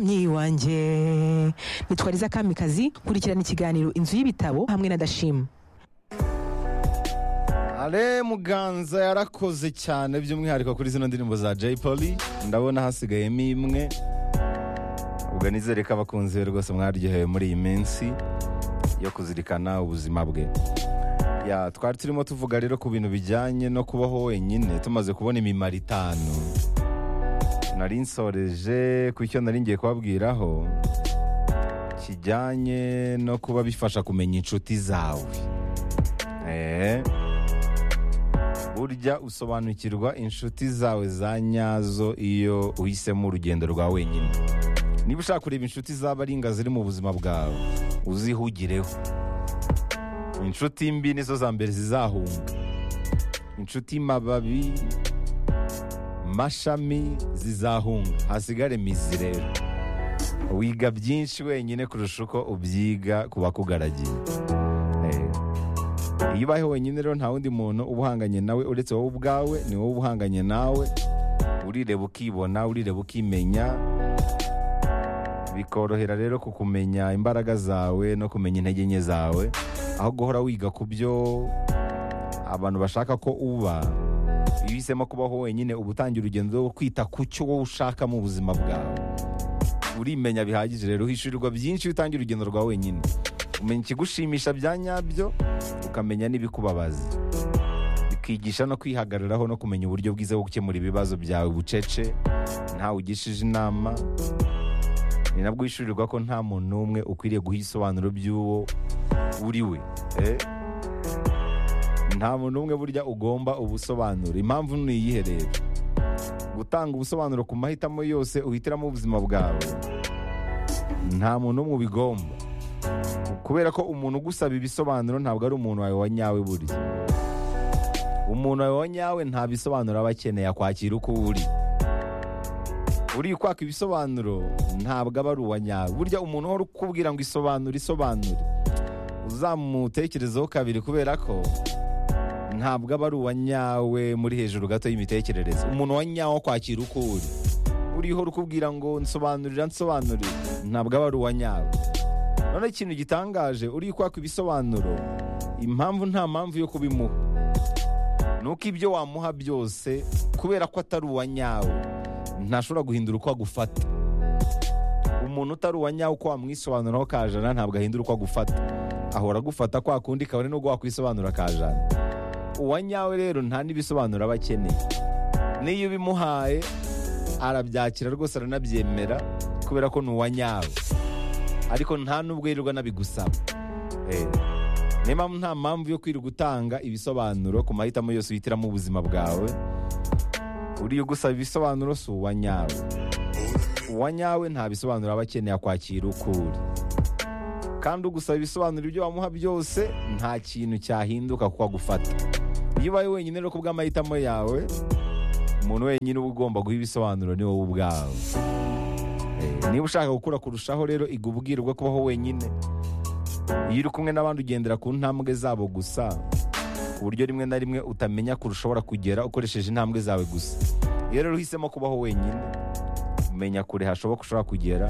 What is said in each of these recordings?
myi wanjye nitwariza kamikazi kurikirana ikiganiro inzu y'ibitabo hamwe na dashima ale muganza yarakoze cyane by'umwihariko kuri zino ndirimbo za jay polly ndabona hasigayemo imwe ubwo nizere ko abakunzi be rwose mwaryohewe muri iyi minsi yo kuzirikana ubuzima bwe ya twari turimo tuvuga rero ku bintu bijyanye no kubaho wenyine tumaze kubona imimaro itanu nari nsoreje ku icyo nari ngiye kubabwiraho kijyanye no kuba bifasha kumenya inshuti zawe Eh. burya usobanukirwa inshuti zawe za nyazo iyo uhisemo urugendo rwa wenyine niba ushaka kureba inshuti zaba ari inga ziri mu buzima bwawe uzihugireho inshuti mbi nizo za mbere zizahunga inshuti mababi mashami zizahunga hasigare mizi rero wiga byinshi wenyine kurusha uko ubyiga ku bakugaragiye Eh. iyo ubayeho wenyine rero nta wundi muntu uba uhanganye nawe uretse wowe ubwawe ni wowe uba uhanganye nawe urireba ukibona urireba ukimenya bikorohera rero kukumenya imbaraga zawe no kumenya intege nke zawe aho guhora wiga ku byo abantu bashaka ko uba iyo uhisemo kubaho wenyine uba utangiye urugendo rwo kwita ku cyo wowe ushaka mu buzima bwawe urimenya bihagije rero uhishurirwa byinshi iyo utangiye urugendo rwa wenyine umenya ikigushimisha bya nyabyo ukamenya n'ibikubabaza bikigisha no kwihagararaho no kumenya uburyo bwiza bwo gukemura ibibazo byawe bucece ntawe ugishije inama ni nabwo wishyurirwa ko nta muntu n'umwe ukwiriye guha ibisobanuro by'uwo uri we Eh? nta muntu n'umwe burya ugomba ubusobanuro impamvu ni iyihe rero gutanga ubusobanuro ku mahitamo yose uhitiramo ubuzima bwawe nta muntu n'umwe ubigomba kubera ko umuntu ugusaba ibisobanuro ntabwo ari umuntu wawe wa nyawe burya umuntu wawe wa nyawe nta bisobanuro aba akeneye akwakira uko uri uri kwaka ibisobanuro ntabwo aba ari uwa nyawe burya umuntu uhora ukubwira ngo isobanure isobanure uzamutekerezaho kabiri kubera ko ntabwo aba ari uwa nyawe muri hejuru gato y'imitekerereze umuntu wa nyawe wo kwakira uko uri uriho ukubwira ngo nsobanurira nsobanurira ntabwo aba ari uwa nyawe none ikintu gitangaje uri kwaka ibisobanuro impamvu nta mpamvu yo kubimuha ni uko ibyo wamuha byose kubera ko atari uwa nyawe ntashobora guhindura uko agufata umuntu utari uwa nyawe uko wamwisobanuraho kajana ntabwo ahindura uko agufata ahora agufata kwa kundi kabone n'ubwo wakwisobanura kajana uwa nyawe rero nta n'ibisobanuro aba akeneye n'iyo ubimuhaye arabyakira rwose aranabyemera kubera ko ni uwa nyawe ariko nta nubwo yirirwa nabigusaba Eh, niyo mpamvu nta mpamvu yo kwirirwa utanga ibisobanuro ku mahitamo yose uhitiramo ubuzima bwawe uriyo gusaba ibisobanuro si uwa nyawe uwa nyawe nta bisobanuro aba akeneye akwakira uko uri kandi ugusaba ibisobanuro ibyo wamuha byose nta kintu cyahinduka kuko agufata iyo ubaye wenyine rero ku bw'amahitamo yawe umuntu wenyine uba ugomba guha ibisobanuro ni wowe ubwawe niba ushaka gukura kurushaho rero iga ubwirwa kubaho wenyine iyo uri kumwe n'abandi ugendera ku ntambwe zabo gusa ku buryo rimwe na rimwe utamenya kure ushobora kugera ukoresheje intambwe zawe gusa iyo rero uhisemo kubaho wenyine umenya kure hashoboka ushobora kugera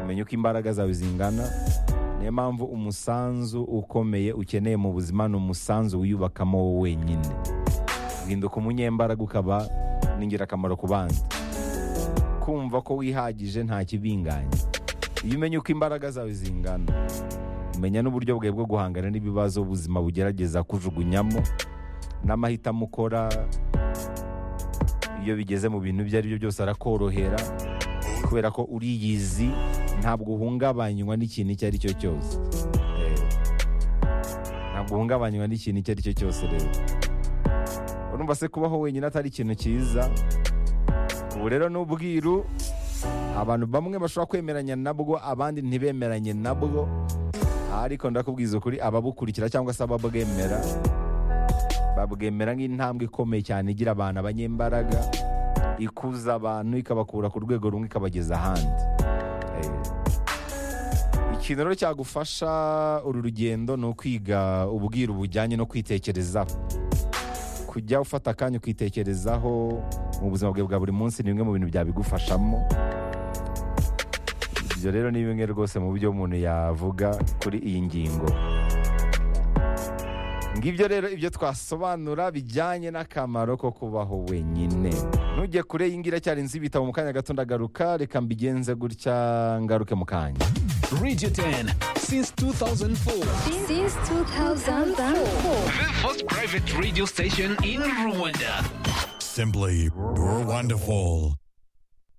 umenya uko imbaraga zawe zingana niyo mpamvu umusanzu ukomeye ukeneye mu buzima ni umusanzu wiyubakamo wowe wenyine uhinduka umunyembaraga ukaba n'ingirakamaro ku bandi kumva ko wihagije nta kibinganya iyo umenye uko imbaraga zawe zingana umenya n'uburyo bwawe bwo guhangana n'ibibazo ubuzima bugerageza kujugunyamo n'amahitamo ukora iyo bigeze mu bintu ibyo ari byo byose arakorohera kubera ko uriyizi ntabwo uhungabanywa n'ikintu icyo ari cyo cyose Eh, ntabwo uhungabanywa n'ikintu icyo ari cyo cyose rero urumva se kubaho wenyine atari ikintu cyiza ubu rero ni ubwiru abantu bamwe bashobora kwemeranya nabwo abandi ntibemeranye nabwo ariko ndakubwiza ukuri ababukurikira cyangwa se ababwemera babwemera nk'intambwe ikomeye cyane igira abantu abanyembaraga ikuza abantu ikabakura ku rwego rumwe ikabageza ahandi Eh, ikintu rero cyagufasha uru rugendo ni ukwiga ubwiru bujyanye no kwitekerezaho kujya ufata akanya ukitekerezaho mu buzima bwawe bwa buri munsi ni bimwe mu bintu byabigufashamo ibyo rero ni bimwe rwose mu byo umuntu yavuga kuri iyi ngingo ngibyo rero ibyo twasobanura bijyanye n'akamaro ko kubaho wenyine ntujye kure yingira cyari inzu ibitabo mu kanya gato ndagaruka reka mbigenze gutya ngaruke mu kanya Radio 10 since 2004. Since 2004. The first private radio station in Rwanda. Simply wonderful.